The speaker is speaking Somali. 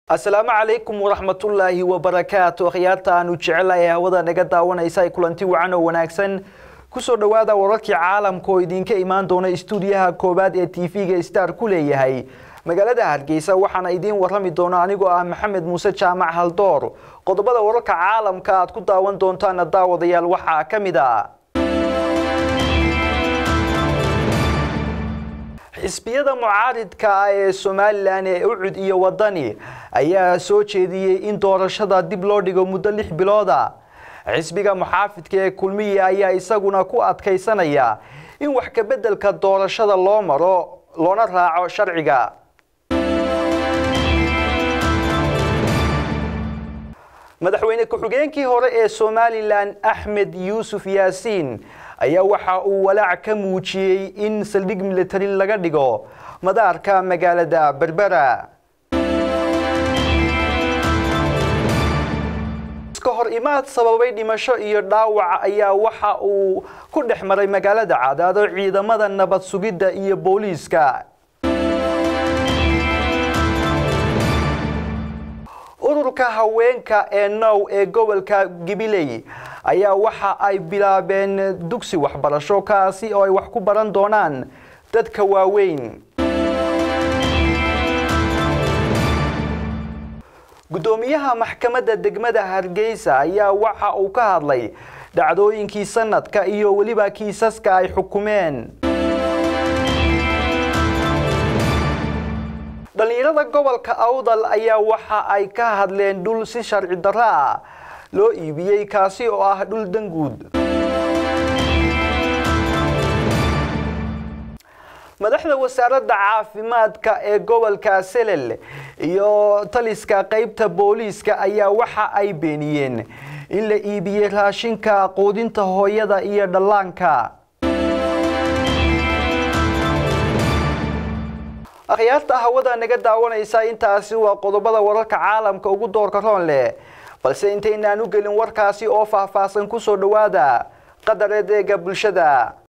asalaamu calaykum waraxmatullaahi wabarakaatu akhyaarta aanu jecelahay hawada naga daawanaysa ay kulanti wacan oo wanaagsan kusoo dhowaada wararkii caalamka oo idinka imaan doona istuudiyaha koowaad ee tv-ga star ku leeyahay magaalada hargeysa waxaana idiin warrami doona anigoo ah maxamed muuse jaamac haldoor qodobada wararka caalamka aad ku daawan doontaana daawadayaal waxaa ka mid a xisbiyada mucaaridka ah ee somalilan ee ucud iyo wadani ayaa soo jeediyey in doorashada dib loo dhigo muddo lix bilooda xisbiga muxaafidka ee kulmiya ayaa isaguna ku adkaysanaya in wax kabeddelka doorashada loo maro loona raaco sharciga madaxweyne ku-xigeenkii hore ee somalilan axmed yuusuf yaasiin ayaa waxa uu walaac ka muujiyey in saldhig militari laga dhigo madaarka magaalada berbera iska hor imaad sababay dhimasho iyo dhaawac ayaa waxa uu ku dhex maray magaalada cadaado ciidamada nabad sugidda iyo booliiska ururka haweenka ee now ee gobolka gibiley ayaa waxa ay bilaabeen dugsi waxbarasho kaasi oo ay wax ku baran doonaan dadka waaweyn guddoomiyaha maxkamadda degmada hargeysa ayaa waxa uu ka hadlay dhacdooyinkii sanadka iyo weliba kiisaska ay xukumeen dhallinyarada gobolka awdal ayaa waxa ay ka hadleen dhul si sharci darro ah loo iibiyey kaasi oo ah dhul danguud madaxda wasaaradda caafimaadka ee gobolka selel iyo taliska qaybta booliiska ayaa waxa ay beeniyeen in la iibiyey raashinka quudinta hooyada iyo dhallaanka akhyaarta hawada naga daawanaysa intaasi waa qodobada wararka caalamka ugu doorka roon leh balse intaynaan u gelin warkaasi oo faahfaahsan kusoo dhowaada qadareed eega bulshada